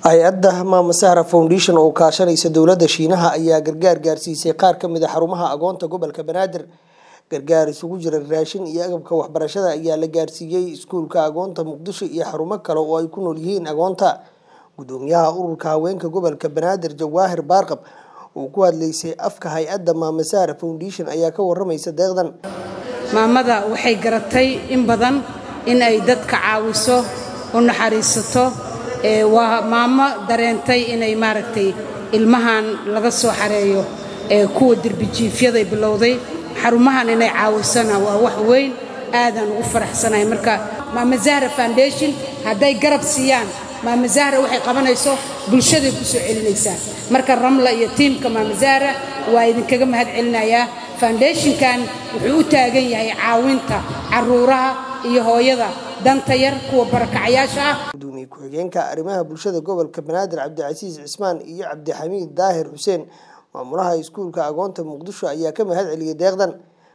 hay-adda maama sahra foundation oo kaashanaysa dowladda shiinaha ayaa gargaar gaarsiisay qaar ka mid a xarumaha agoonta gobolka banaadir gargaar isugu jira raashin iyo agabka waxbarashada ayaa la gaarsiiyey iskuulka agoonta muqdisho iyo xarumo kale oo ay ku nool yihiin agoonta gudoomiyaha ururka haweenka gobolka banaadir jawaahir baarqab oo ku hadlaysay afka hay-adda maama sahra foundation ayaa ka waramaysa deeqdan maamada waxay garatay in badan in ay dadka caawiso u naxariisato waa maamo dareentay inay maaragtay ilmahan laga soo xareeyo ee kuwa derbijiifyaday bilowday xarumahan inay caawisana waa wax weyn aadaan ugu faraxsanahay marka maama zahra foundation hadday garab siiyaan maama zahra waxay qabanayso bulshaday ku soo celinaysaa marka ramla iyo tiimka maama zahra waa idinkaga mahad celinayaa foundationkan wuxuu u taagan yahay caawinta caruuraha iyo hooyada danta yar kuwa barakacayaasha ah gudoomiye ku-xigeenka arrimaha bulshada gobolka banaadir cabdicasiis cismaan iyo cabdixamiid daahir xuseen maamulaha iskuulka agoonta muqdisho ayaa ka mahad celiyay deeqdan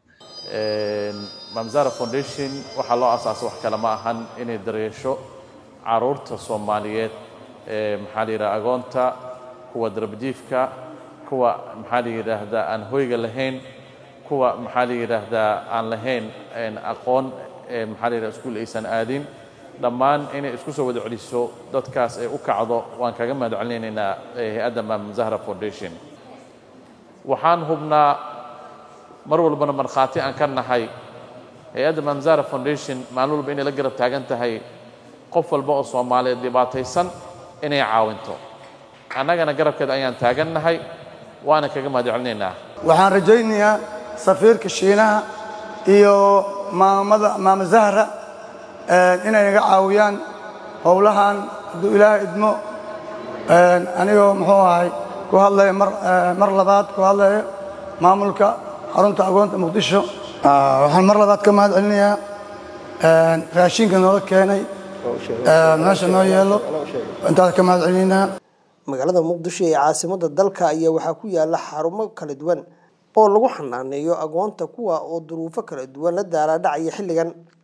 mamzara foundation waxaa loo asaasay wax kale ma ahan inay daryeesho caruurta soomaaliyeed ee maxaa la yidhaha agoonta kuwa darbajiifka kuwa maxaa la yidhaahdaa aan hoyga lahayn kuwa maxaa la yidhaahdaa aan lahayn aqoon maxaa la yidhaha iskuul aysan aadin dhammaan inay isku soo wada celiso dadkaas ay u kacdo waan kaga mahad celinaynaa hay-adda maam zahra foundation waxaan hubnaa mar walbana markhaati aan ka nahay hay-adda maam zahra foundation maalin walba inay la garab taagan tahay qof walba oo soomaaliyeed dhibaataysan inay caawinto annagana garabkeeda ayaan taagan nahay waana kaga mahad celinaynaa waxaan rajaynayaa safiirka shiinaha iyo maamada maama zahra inay naga caawiyaan howlahan hadduu ilaahay idmo anigoo muxuu ahay ku hadlaya mar labaad ku hadlaya maamulka xarunta agoonta muqdisho waxaan mar labaad ka mahad celinayaa raashinka noola keenay meesha noo yeelo intaas ka mahad celinaynaa magaalada muqdisho ee caasimada dalka ayaa waxaa ku yaala xarumo kala duwan oo lagu xanaaneeyo agoonta kuwa oo duruufo kala duwan la daalaadhacaya xilligan